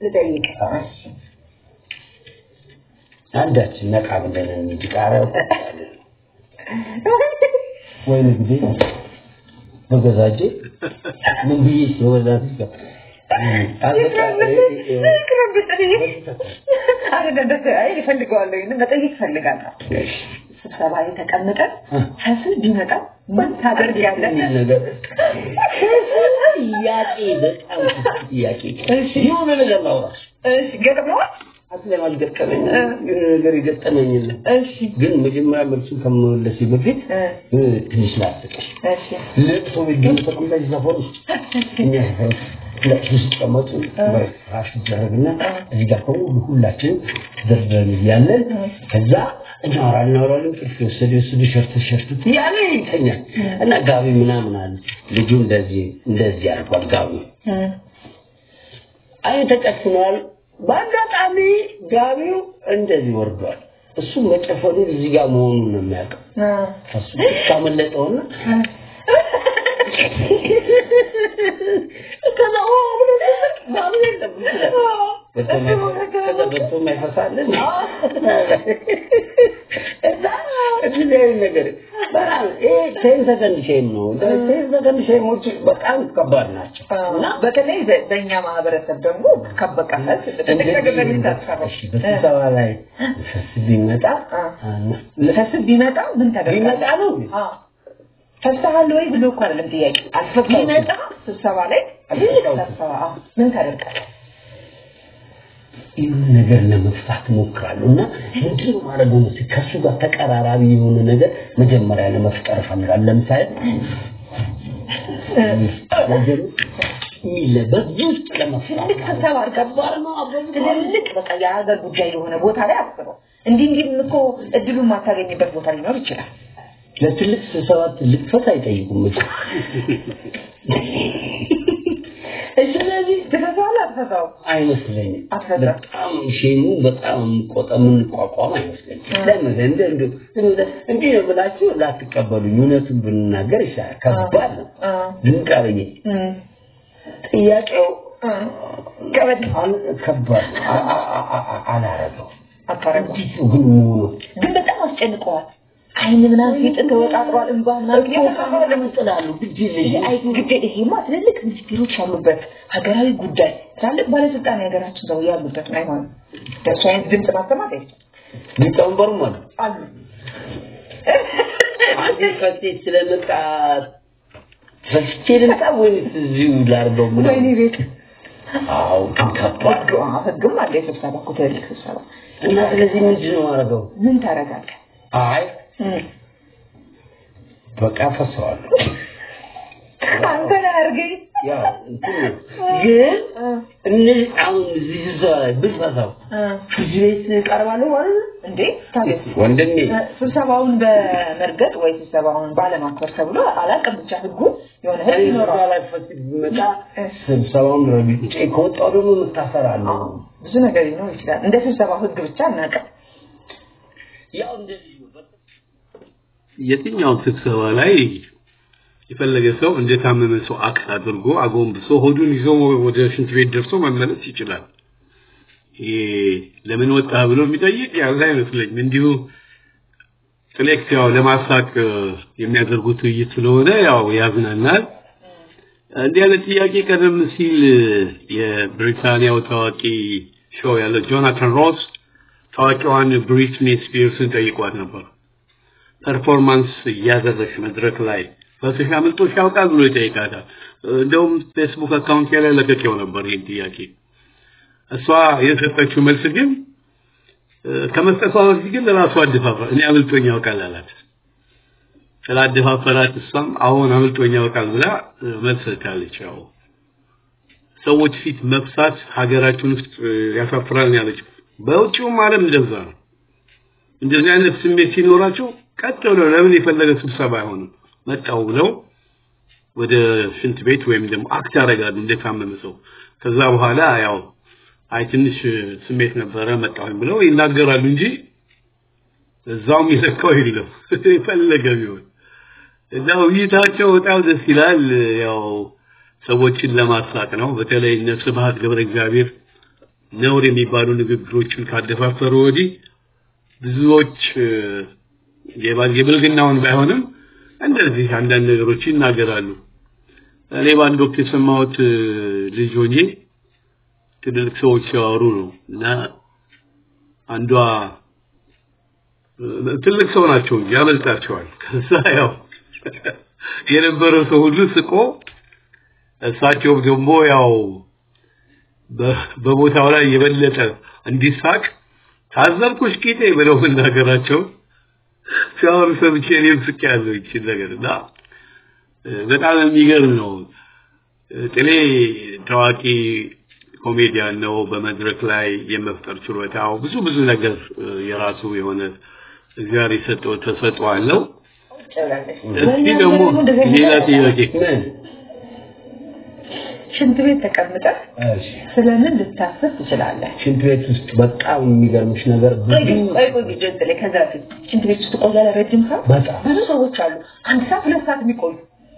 ልጠይቅ። አንዳችን ነቃ ብለን እንጂ ቃሪያው ወይም ጊዜ በገዛጄ ምን ብዬ በገዛት ይፈልገዋለሁ መጠየቅ ይፈልጋለሁ። ስብሰባ ላይ ተቀምጠን ከስር ቢመጣ ምን ታደርጋለህ? ጥያቄ በጣም ጥያቄ የሆነ ነገር ላውራ እሺ፣ ገጥመዋል? አስለም አልገጠመኝ የሆነ ነገር የገጠመኝ የለም። እሺ፣ ግን መጀመሪያ መልሱን ከመመለሴ በፊት ትንሽ ላስቅሽ። እሺ፣ ለቅሶ ቤት ግን ተቀምጠሽ ሰፈር ውስጥ እኛ ሰፈር ውስጥ ለቅሶ ሲቀመጡ በፍራሽ ይደረግና እዚህ ጋር ከሁሉ ሁላችን ተደርድረን እያለን ከዛ እናወራ እናወራለን። እንቅልፍ የወሰደ የወሰደ ሸርት ሸርት እያለ ይተኛል እና ጋቢ ምናምን አለ ልጁ እንደዚህ እንደዚህ አድርጓል ጋቢ አይ ተጨፍኗል። በአጋጣሚ ጋቢው እንደዚህ ወርዷል። እሱ መጨፈኑን እዚህ ጋር መሆኑን ነው የሚያውቀው። ከሱ ካመለጠውና ከዛ ኦ ብሎ ጋቢ የለም ከዛ በልቶ የማይፈሳልን እዛ እንደዚህ አይነት ነገር በጣም ይሄ ቴን ሰከንድ ሼም ነው። ቴን ሰከንድ ሼሞች በጣም ከባድ ናቸው እና በተለይ በእኛ ማህበረሰብ ደግሞ ከበቃለት በስብሰባ ላይ ፈስ ቢመጣ ፈስ ቢመጣ ምን ተደርጋለህ? ቢመጣ ነው ፈስሃል ወይ ብሎ እኮ አይደለም ጥያቄ። አልፈታሁትም። ቢመጣ ስብሰባ ላይ አልፈታሁትም። ስብሰባ አዎ፣ ምን ታደርጋለህ? ይህን ነገር ለመፍታት እሞክራለሁ እና ምንድን ነው ማድረገው መሰለኝ ከእሱ ጋር ተቀራራቢ የሆነ ነገር መጀመሪያ ለመፍጠር እፈልጋለሁ። ለምሳሌ ነገሩ የሚለበት ውስጥ ለመፍታት ትልቅ ስብሰባ ከባድ ነው። ትልልቅ በቃ የሀገር ጉዳይ የሆነ ቦታ ላይ አስበው። እንዲህ እንዲህ እኮ እድሉን ማታገኝበት ቦታ ሊኖር ይችላል። ለትልቅ ስብሰባ ትልቅ ፈት አይጠይቁም እኮ። ስለዚህ ትፈታዋለህ አትፈታውም? አይመስለኝም። አትፈታም። በጣም ሼሙ በጣም ቆጠ የምንቋቋም አይመስለኝም። ለምን እንደ እንደ እንደ እንዲህ ነው ብላችሁ ላትቀበሉኝ፣ እውነቱን ብንናገር ይሻላል። ከባድ ነው። አ ድንቅ አብዬ እም ጥያቄው አ ከበድ አል- ከባድ ነው። አ- አ- አ- አ- አላረገው አታረገው እንዴት ነው ግን መሆኑ ግን በጣም አስጨንቀዋል። አይን ምናምን ፊት ተወጣጥሯል። እንባ ምናምን እየተሰማ ለምን ጥላሉ? ግድ የለኝም። አይ እንግዲህ ይሄማ ትልልቅ ሚኒስትሮች ያሉበት ሀገራዊ ጉዳይ ትላልቅ ባለስልጣን የሀገራችን ሰው ያሉበት ነው። አይሆንም። ደሱ አይነት ድምፅ ማሰማት አይቻልም። ሊቀመንበሩም አሉ አሉ አንድ ፈቴ ስለመጣ ፈስቼ ልምጣ ወይስ እዚሁ ላድርገው? ምናምን? ወይኔ ቤት አዎ ግን ከባድ ህግ አዎ፣ ህግም አለ የስብሰባ እኮ ትልልቅ ስብሰባ እና ስለዚህ ምንድን ነው ማድረገው? ምን ታደርጋለህ? አይ እም። በቃ ፈሰዋለሁ። አንተ ነህ አድርገኝ ያው እንትን ነው። ግን እነዚህ አሁን እዚህ ስብሰባ ላይ ብፈሳው እ ፍርድ ቤት እቀርባለሁ ማለት ነው እንዴ ታዲያ ወንድሜ። ስብሰባውን በመርገጥ ወይ ስብሰባውን ባለማክበር ተብሎ አላውቅም። ብቻ ህጉ የሆነ ህግ እኔ ይኖረዋል። ስብሰባ ላይ ፈስ ቢመጣ ስብሰባውን ረግጬ ከወጣሁ ደግሞ የምታሰራለሁ። ብዙ ነገር ሊኖር ይችላል። እንደ ስብሰባው ህግ ብቻ እናውቅም። ያው እንደዚህ ነው። በቃ የትኛውም ስብሰባ ላይ የፈለገ ሰው እንደታመመ ሰው አክት አድርጎ አጎንብሶ ሆዱን ይዞ ወደ ሽንት ቤት ደርሶ መመለስ ይችላል። ይሄ ለምን ወጣ ብሎ የሚጠይቅ ያለ አይመስለኝም። እንዲሁ ጥሌክስ ያው ለማሳቅ የሚያደርጉት ውይይት ስለሆነ ያው ያዝናናል። እንዲህ አይነት ጥያቄ ቀደም ሲል የብሪታንያው ታዋቂ ሾው ያለ ጆናታን ሮስ ታዋቂዋን ብሪትኒ ስፒርስን ጠይቋት ነበር። ፐርፎርማንስ እያደረግሽ መድረክ ላይ ፈስሽ አምልጦሽ ያውቃል ብሎ ይጠይቃታል። እንደውም ፌስቡክ አካውንት ላይ ለቀቄው ነበር ይህን ጥያቄ። እሷ የሰጠችው መልስ ግን ከመስጠቷ በፊት ግን ለራሷ አደፋፈር እኔ አምልጦኝ ያውቃል አላት። ስላደፋፈራት እሷም አሁን አምልጦኝ ያውቃል ብላ መልስ ሰጥታለች። ያው ሰዎች ፊት መፍሳት ሀገራችን ውስጥ ያሳፍራል ነው ያለችው። በውጭውም ዓለም እንደዛ ነው። እንደዚህ አይነት ስሜት ሲኖራቸው ቀጥ ብለው ለምን የፈለገ ስብሰባ አይሆንም መጣው ብለው ወደ ሽንት ቤት ወይም ደግሞ አክት ያደርጋሉ እንደታመመ ሰው። ከዛ በኋላ ያው አይ ትንሽ ስሜት ነበረ መጣሁኝ ብለው ይናገራሉ እንጂ እዛውም የለካው የለም የፈለገ ቢሆን እና ውይይታቸው በጣም ደስ ይላል። ያው ሰዎችን ለማሳቅ ነው። በተለይ እነ ስብሐት ገብረ እግዚአብሔር ነውር የሚባሉ ንግግሮችን ካደፋፈሩ ወዲህ ብዙዎች የብልግናውን ባይሆንም እንደዚህ አንዳንድ ነገሮች ይናገራሉ። እኔ በአንድ ወቅት የሰማሁት ልጅ ሆኜ ትልልቅ ሰዎች ሲያወሩ ነው እና አንዷ ትልቅ ሰው ናቸው እንጂ ያመልጣቸዋል። ከዛ ያው የነበረው ሰው ሁሉ ስቆ እሳቸውም ደግሞ ያው በቦታው ላይ የበለጠ እንዲሳቅ ታዘብኩሽ ጌጤ ብለው መናገራቸው ሲያወሩ ሰምቼ እኔም ስቄያለሁ ይቺን ነገር እና በጣም የሚገርም ነው። ጥሌ ታዋቂ ኮሜዲያን ነው። በመድረክ ላይ የመፍጠር ችሎታው ብዙ ብዙ ነገር የራሱ የሆነ እግዚአብሔር የሰጠው ተሰጥኦ አለው። እስቲ ደግሞ ሌላ ጥያቄ ሽንት ቤት ተቀምጠህ ስለምን ልታስብ ትችላለህ? ሽንት ቤት ውስጥ በጣም የሚገርምሽ ነገር ብዙ ቆይ ቆይ ቪዲዮ ላይ ከዛ በፊት ሽንት ቤት ውስጥ ቆያለህ ረጅም ሰዓት? በጣም ብዙ ሰዎች አሉ አንድ ሰዓት ሁለት ሰዓት የሚቆዩ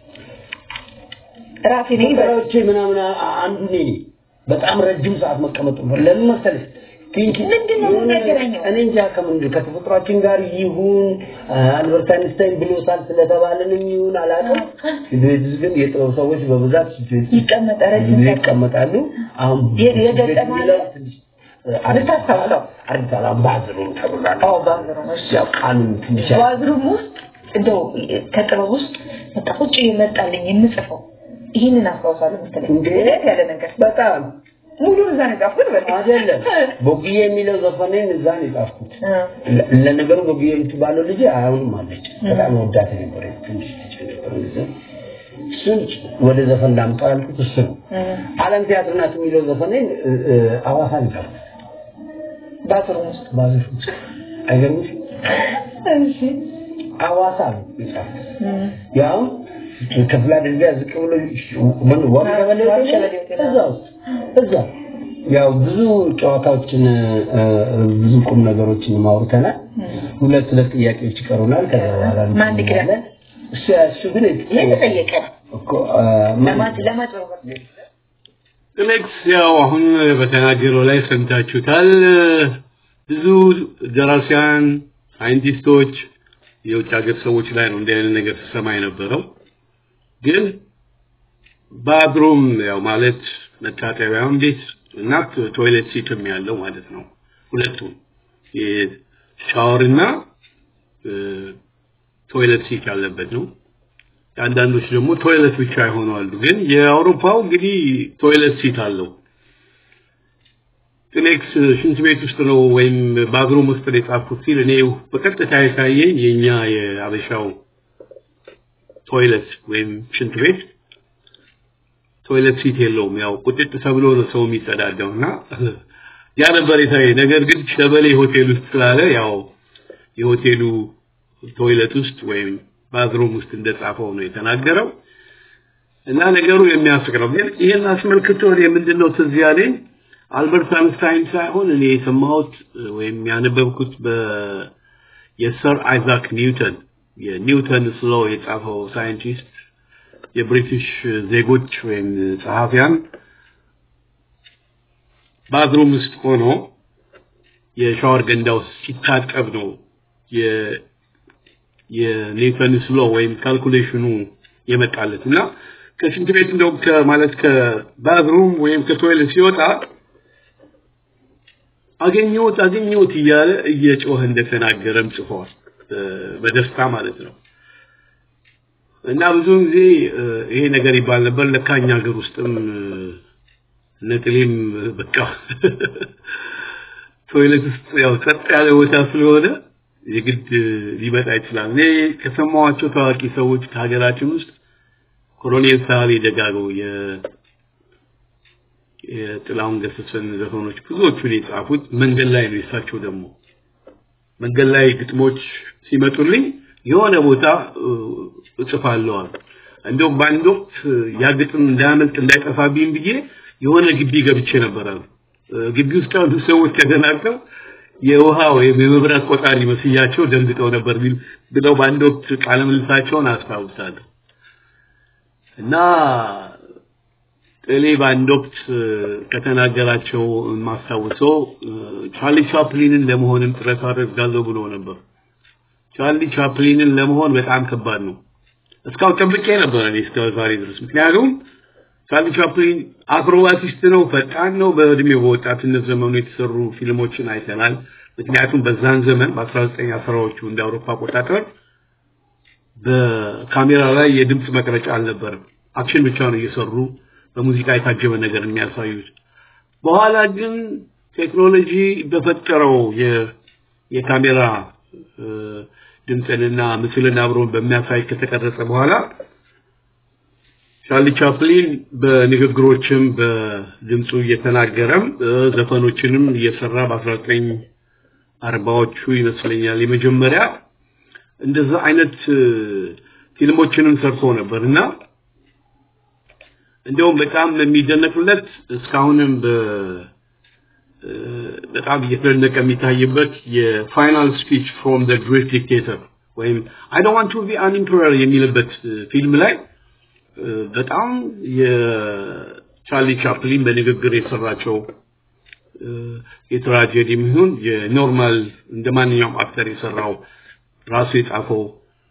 ራሴ ነኝ ነገሮቼ ምናምን አንዱ እኔ ነኝ። በጣም ረጅም ሰዓት መቀመጥ ለምን መሰለሽ ምንድን ነው የሚነገረኛው? እኔ እንጃ ከምንድን ከተፈጥሯችን ጋር ይሁን አልበርት አይንስታይን ብሎታል ስለተባለንም ይሁን አላውቅም። ቤት ውስጥ ግን የጥበብ ሰዎች በብዛት ይቀመጣ ረጅም ሰዓት ይቀመጣሉ። አሁን የ- የገጠመ አለ? ልታስታውሰው? አርታላ ባዝሩም ተብሏል። አዎ ባዝሩም እሺ ያው ቃሉን ትንሽ ባዝሩም ውስጥ እንደው ከጥበብ ውስጥ በቃ ቁጭ የመጣልኝ የምጽፈው ይህንን አስታውሳለሁ መሰለኝ። እንዴ? ደስ ያለ ነገር በጣም ሙሉን እዛ ነው የጻፍኩት። በቃ አይደለም ቦግዬ የሚለው ዘፈኔን እዛ ነው የጻፍኩት። እ ለ- ለነገሩ ቦግዬ የምትባለው ልጅ አሁንም አለች። በጣም ወዳት ነበር ትንሽ ልጅ ነበር ጊዜ እሱን ወደ ዘፈን ላምጣው ያልኩት እሱ ነው። እ ዓለም ቲያትር ናት የሚለው ዘፈኔን እ- እ- ሐዋሳ ነው የጻፍኩት። ባዝሩም ውስጥ ባዝሽ አይገርምሽ? እሺ ሐዋሳ ነው የጻፍኩት። እ ያው ክፍለ አድርጋ ዝቅ ብሎ ምን ዋም ቀበሌ ዋም ቀበሌ ሆቴል። እዛ ውስጥ እዛ ያው ብዙ ጨዋታዎችን እ፣ ብዙ ቁም ነገሮችን ማውርተናል። ሁለት ሁለት ጥያቄዎች ይቀሩናል። ከዛ በኋላ ማን ይቅደም? እሱ እሱ ግን ይሄ ተጠየቀ እኮ እ፣ ማን- ለማጭ ለማጭበርበር ጥሌክስ ያው አሁን በተናገረው ላይ ሰምታችሁታል። ብዙ ደራሲያን፣ ሳይንቲስቶች፣ የውጭ ሀገር ሰዎች ላይ ነው እንዲህ አይነት ነገር ተሰማ የነበረው። ግን ባድሩም ያው ማለት መታጠቢያም ቤት እና ቶይሌት ሲትም ያለው ማለት ነው። ሁለቱም ሻወርና ቶይሌት ሲት ያለበት ነው። አንዳንዶች ደግሞ ቶይሌት ብቻ የሆኑ አሉ። ግን የአውሮፓው እንግዲህ ቶይሌት ሲት አለው። ጥሌክስ ሽንት ቤት ውስጥ ነው ወይም ባዝሩም ውስጥ ነው የጻፍኩት ሲል እኔ በቀጥታ የታየኝ የኛ የአበሻው ቶይሌት ወይም ሽንት ቤት ቶይሌት ሲት የለውም። ያው ቁጥጥ ተብሎ ነው ሰው የሚጸዳዳው እና ያ ነበር የታየኝ። ነገር ግን ሸበሌ ሆቴል ውስጥ ስላለ ያው የሆቴሉ ቶይሌት ውስጥ ወይም ባዝሩም ውስጥ እንደጻፈው ነው የተናገረው እና ነገሩ የሚያስቅ ነው። ግን ይሄን አስመልክቶ እኔ ምንድነው ትዝ ያለኝ አልበርት አንስታይን ሳይሆን እኔ የሰማሁት ወይም ያነበብኩት በ የሰር አይዛክ ኒውተን የኒውተን ስሎ የጻፈው ሳይንቲስት የብሪቲሽ ዜጎች ወይም ጸሐፊያን ባዝሩም ውስጥ ሆኖ የሻወር ገንዳ ውስጥ ሲታጠብ ነው የ የኒውተን ስሎ ወይም ካልኩሌሽኑ የመጣለት እና ከሽንት ቤት እንደው ማለት ከባዝሩም ወይም ከቶይሌት ሲወጣ አገኘሁት አገኘሁት እያለ እየጮኸ እንደተናገረም ጽፏል። በደስታ ማለት ነው። እና ብዙውን ጊዜ ይሄ ነገር ይባል ነበር። ለካኛ ሀገር ውስጥም ነጥሌም በቃ ቶይሌት ውስጥ ያው ጸጥ ያለ ቦታ ስለሆነ የግድ ሊመጣ ይችላል። እኔ ከሰማኋቸው ታዋቂ ሰዎች ከሀገራችን ውስጥ ኮሎኔል ሳህሌ ደጋገው የ የጥላሁን ገሰሰን ዘፈኖች ብዙዎቹን የጻፉት መንገድ ላይ ነው። የሳቸው ደግሞ መንገድ ላይ ግጥሞች ሲመጡልኝ የሆነ ቦታ እጽፋለሁ አሉ። እንደውም በአንድ ወቅት ያ ግጥም እንዳያመልጥ እንዳይጠፋብኝ ብዬ የሆነ ግቢ ገብቼ ነበር አሉ። ግቢ ውስጥ ያሉ ሰዎች ተደናግጠው የውሃ ወይም የመብራት ቆጣሪ መስያቸው ደንግጠው ነበር ብለው በአንድ ወቅት ቃለ ምልልሳቸውን አስታውሳለሁ። እና ጥሌ በአንድ ወቅት ከተናገራቸው የማስታውሰው ቻርሊ ቻፕሊንን ለመሆንም ጥረት አደርጋለሁ ብሎ ነበር። ቻርሊ ቻፕሊንን ለመሆን በጣም ከባድ ነው። እስካሁን ጠብቄ ነበር እኔ እስከ ዛሬ ድረስ። ምክንያቱም ቻርሊ ቻፕሊን አክሮባቲስት ነው፣ ፈጣን ነው። በእድሜው በወጣትነት ዘመኑ የተሰሩ ፊልሞችን አይተናል። ምክንያቱም በዛን ዘመን በ1910ዎቹ እንደ አውሮፓ አቆጣጠር በካሜራ ላይ የድምፅ መቅረጫ አልነበረም። አክሽን ብቻ ነው እየሰሩ በሙዚቃ የታጀበ ነገር የሚያሳዩት። በኋላ ግን ቴክኖሎጂ በፈጠረው የካሜራ ድምፅንና ምስልን አብሮ በሚያሳይ ከተቀረጸ በኋላ ቻርሊ ቻፕሊን በንግግሮችም በድምፁ እየተናገረም ዘፈኖችንም እየሰራ በ1940ዎቹ ይመስለኛል የመጀመሪያ እንደዛ አይነት ፊልሞችንም ሰርቶ ነበር እና እንደውም በጣም የሚደነቅለት እስካሁንም በጣም እየተደነቀ የሚታይበት የፋይናል ስፒች ፍሮም ዘ ግሬት ዲክቴተር ወይም አይ ዶንት ዋንት ቱ ቢ አን ኢምፐረር የሚልበት ፊልም ላይ በጣም የቻርሊ ቻፕሊን በንግግር የሰራቸው የትራጀዲ ይሁን የኖርማል እንደ ማንኛውም አክተር የሰራው ራሱ የጻፈው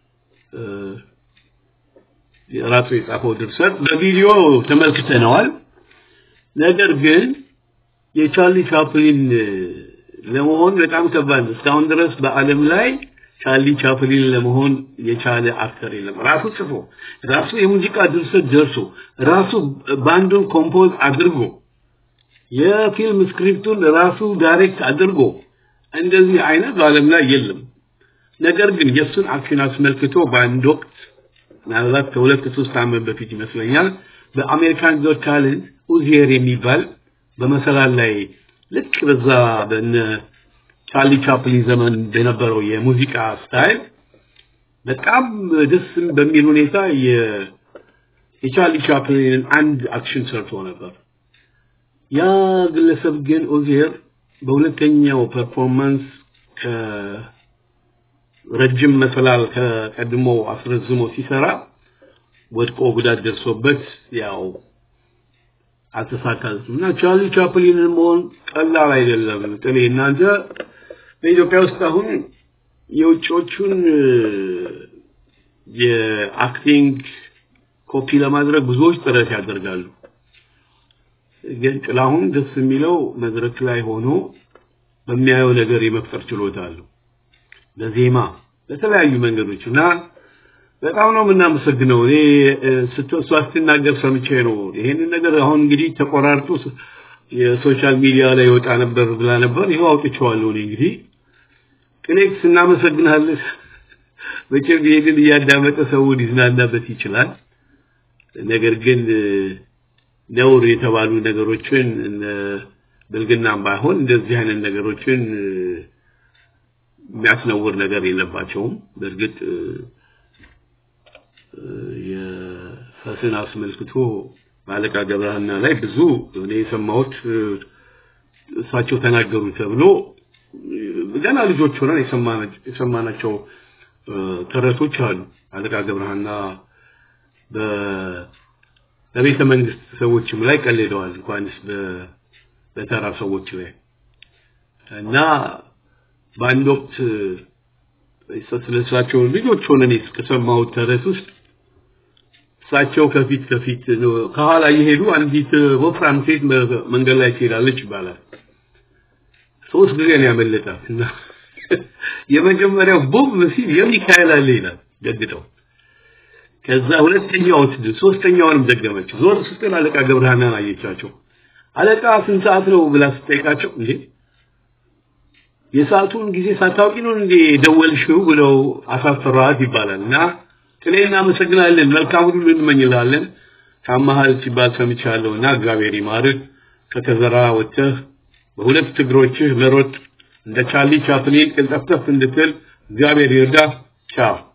ራሱ የጻፈው ድርሰት በቪዲዮ ተመልክተነዋል። ነገር ግን የቻርሊ ቻፕሊን ለመሆን በጣም ከባድ ነው። እስካሁን ድረስ በዓለም ላይ ቻርሊ ቻፕሊን ለመሆን የቻለ አክተር የለም። ራሱ ጽፎ ራሱ የሙዚቃ ድርሰት ደርሶ ራሱ ባንዱን ኮምፖዝ አድርጎ የፊልም ስክሪፕቱን ራሱ ዳይሬክት አድርጎ እንደዚህ አይነት በዓለም ላይ የለም። ነገር ግን የእሱን አክሽን አስመልክቶ በአንድ ወቅት ምናልባት ከሁለት ሶስት ዓመት በፊት ይመስለኛል በአሜሪካን ጎት ታለንት ኡዚየር የሚባል በመሰላል ላይ ልክ በዛ በነ ቻርሊ ቻፕሊን ዘመን በነበረው የሙዚቃ ስታይል በጣም ደስ በሚል ሁኔታ የቻርሊ ቻፕሊንን አንድ አክሽን ሰርቶ ነበር። ያ ግለሰብ ግን ኦዚየር በሁለተኛው ፐርፎርማንስ ከረጅም መሰላል ከቀድሞ አስረዝሞ ሲሰራ ወድቆ ጉዳት ደርሶበት ያው አልተሳካልም እና ቻርሊ ቻፕሊንን መሆን ቀላል አይደለም። ጥሌ እናንተ በኢትዮጵያ ውስጥ አሁን የውጭዎቹን የአክቲንግ ኮፒ ለማድረግ ብዙዎች ጥረት ያደርጋሉ። ግን ጥላሁን ደስ የሚለው መድረክ ላይ ሆኖ በሚያየው ነገር የመፍጠር ችሎታ አለው። በዜማ በተለያዩ መንገዶች እና በጣም ነው የምናመሰግነው። እኔ ስትወሷ ስትናገር ሰምቼ ነው ይሄንን ነገር አሁን እንግዲህ ተቆራርጦ የሶሻል ሚዲያ ላይ ይወጣ ነበር ብላ ነበር። ይኸው አውጥቼዋለሁ። እኔ እንግዲህ ቅኔክስ እናመሰግናለን። መቼም ይሄንን እያዳመጠ ሰው ሊዝናናበት ይችላል። ነገር ግን ነውር የተባሉ ነገሮችን ብልግናም ባይሆን እንደዚህ አይነት ነገሮችን የሚያስነውር ነገር የለባቸውም። በእርግጥ የፈስን አስመልክቶ በአለቃ ገብረሃና ላይ ብዙ እኔ የሰማሁት እሳቸው ተናገሩ ተብሎ ገና ልጆች ሆነን የሰማናቸው ተረቶች አሉ። አለቃ ገብረሃና በቤተ መንግስት ሰዎችም ላይ ቀልደዋል፣ እንኳንስ በተራ ሰዎች ላይ እና በአንድ ወቅት ስለሳቸው ልጆች ሆነን ከሰማሁት ተረት ውስጥ እሳቸው ከፊት ከፊት ከኋላ እየሄዱ አንዲት ወፍራም ሴት መንገድ ላይ ትሄዳለች ይባላል። ሶስት ጊዜ ነው ያመለጣት እና የመጀመሪያው ቦብ ሲል የሚካኤል አለ ይላል ደግጠው። ከዛ ሁለተኛው ሶስተኛውንም ደገመች። ዞር ስትል አለቃ ገብረሃናን አየቻቸው። አለቃ ስንት ሰዓት ነው ብላ ስትጠይቃቸው እንዴ የሰዓቱን ጊዜ ሳታውቂ ነው እንዴ ደወልሽው ብለው አሳፈሯት ይባላል እና ጥሌ እናመሰግናለን። መልካም ሁሉ እንመኝልሃለን። ታማሃል ሲባል ሰምቻለሁ እና እግዚአብሔር ይማርህ። ከተዘራ ወጥተህ በሁለት እግሮችህ መሮጥ እንደ ቻርሊ ቻፕሊን ቅልጠፍጠፍ እንድትል እግዚአብሔር ይርዳህ። ቻው